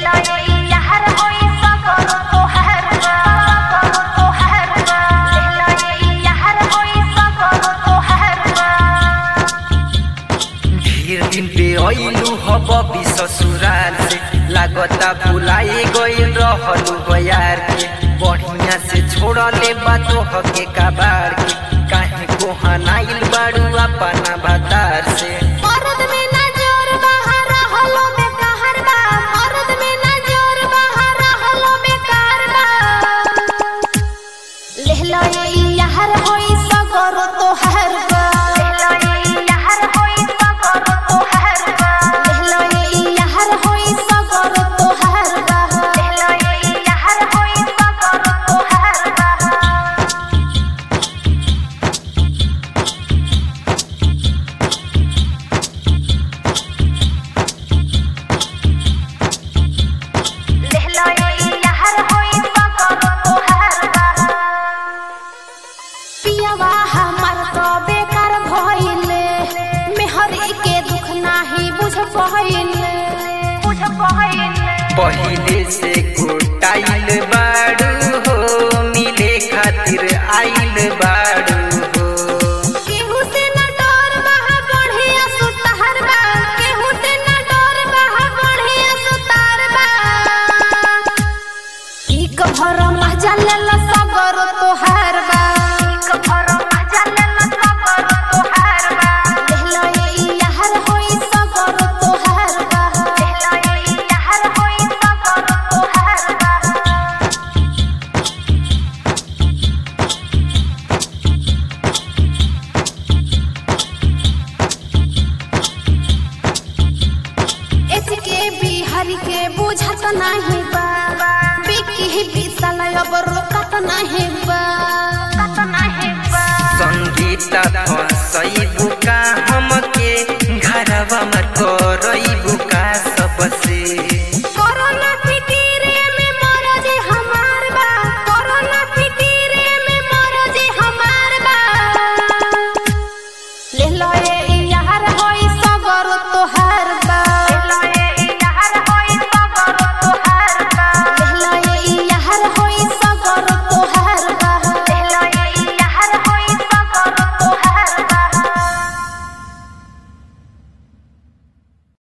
ढेर दिन पे अइलू हब भी ससुराल से लागता भुलाए गइल रहलू बयार के बढ़िया से छोड़ले बातो हके कबाड़ के काहे कोहनाइल बाड़ू अपना भतार से मरद में ना जोर बहारा हलो बेकार बा मरद में ना जोर बहारा हलो बेकार बा लेहला ये यार होई सगर तोहर बा लेहला ये यार होई सगर तोहर बा लेहला ये यार होई सगर तोहर बा लेहला ये यार होई सगर तोहर बा लेहला ये यार होई सगर तोहर बा पियावा हमर तो बेकार भइले मेहरी के दुख नाही बुझ पहिले बुझ पहिले पहिले से कुटाइल बाड़ू हो मिले खातिर आइल बाड़ू हो केहू से न डर बहा बढ़िया सुतार बा केहू से न डर बहा बढ़िया सुतार बा एक भर मजा लेल सगर तोहार बा एक भर मजा लेल सगर तोहार बा लेहला ये यार होई सगर तोहार बा लेहला ये यार होई सगर तोहार बा एचके बिहारी के बुझत नाही बा बिकी बिसल अब रोकत नाही बा कत नाही बा संगीता फंस